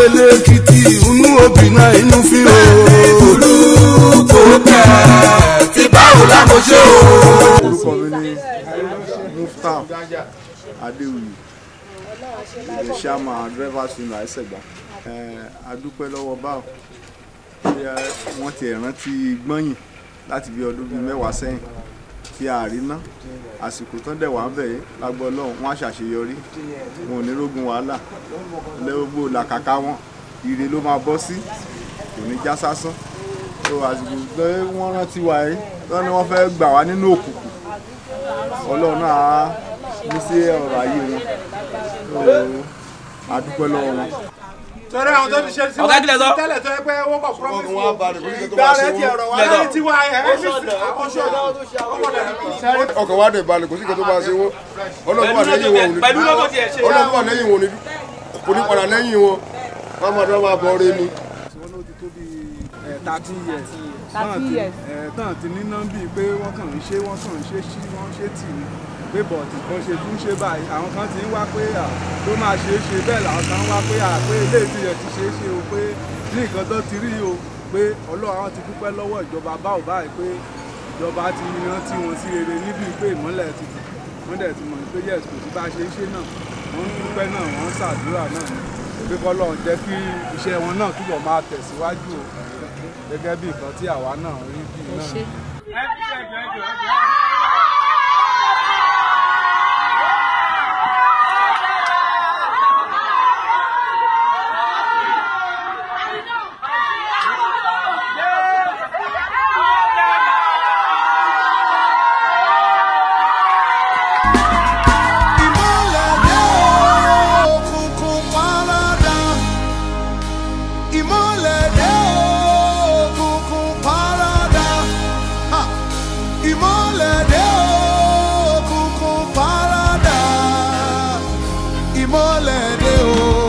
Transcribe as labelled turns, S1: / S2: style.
S1: lẹ́kìtì inú òbí náà inú fi hàn.
S2: olùkó kẹ̀ tí báwo la mo ṣe o.
S3: orúkọ mi ní mufta adéwìyí ilé sàmà drivers union àìsègbà adúpẹ́ lọ́wọ́ báwo tí wọ́n ti rántí gbọ́yìn láti bí ọdún bíi mẹ́wàá sẹ́yìn tí a rí ná àsìkò tán dẹ̀ wá ń bẹ̀ yìí lágbọ́ ọlọ́run wọ́n á ṣàṣeyọrí wọn ò ní rógun wàhálà lẹ́gbogbo làkàkà wọn ire ló máa bọ́ sí kò ní já sásán tó àsìkò pé wọ́n rántí wa yìí tán ni wọ́n fẹ́ gbà wá nínú òkùnkùn ọlọ́run náà á ní sí ọ̀rọ̀ ayé wọn tó a dúpẹ́ lọ́wọ́ wọn.
S4: torí àwọn tó ti ṣe sí
S5: Ọ̀gá kílẹ̀ sọ.
S4: tẹ́lẹ̀ tó yẹ pé wọ́n kọ̀ promise
S3: Ọkàn wa balẹ̀ kó ní kí tó
S4: ìgbà
S3: máa ṣe
S4: rẹ̀ ti
S3: wọ́n.
S4: ọ̀rọ̀ wa
S5: Kílẹ̀ sọ.
S4: lẹ́yìn tí wà ẹ̀ ẹ́ fi ọṣọ ọ̀dà
S3: ọkàn wa dẹ̀ balẹ̀ kò sí nǹkan tó máa ṣe wọ́n ọlọ́run wà lẹ́yìn wọn ò ní
S5: pẹ̀lú lọ́tọ̀ tiẹ̀ ṣe.
S3: ọlọ́run wà lẹ́yìn wọn ò ní kò ní padà lẹ́yìn wọn wọ́n máa dán máa bọ̀ ọ́rẹ́ ni.
S6: wọ́n ló ti tó bí thirty years
S7: Thirty years.
S6: tán ti ní nọ́mbì pé wọ́n kàn ń ṣe wọ́n kàn ń ṣe sí wọ́n ṣe tì ní pé bọ̀tì kan ṣe tún ṣe báyìí àwọn kan ti ń wá pé à ló máa ṣe é ṣe bẹ́ẹ̀ làwọn kan ń wá pé à pé ilé ìtìyẹ̀ ti ṣe é ṣe o pé ní nǹkan tó ti rí o pé ọlọ́run àwọn ti dúpẹ́ lọ́wọ́ ìjọba báwo báyìí pé ìjọba ti rántí wọn sí rere níbi pé ìmọ́lẹ̀ ti tù wọ́n dẹ̀ ti mọ̀ pé yes kò sí bá a ṣe ń ṣe náà wọ́n ń dúpẹ́ náà wọ́n ń ṣàdúrà náà pé kọ́lọ́run jẹ́ kí iṣẹ́ wọn náà túbọ̀ máa tẹ̀síwájú o gẹ́gẹ́ bí nǹkan tí àwa náà rí bí náà ni.
S1: ìmọ̀lẹ̀ dé òkùnkùn paradà ìmọ̀lẹ̀ dé òkùnkùn paradà Ha! ìmọ̀lẹ̀ dé òkùnkùn paradà ìmọ̀lẹ̀ dé o.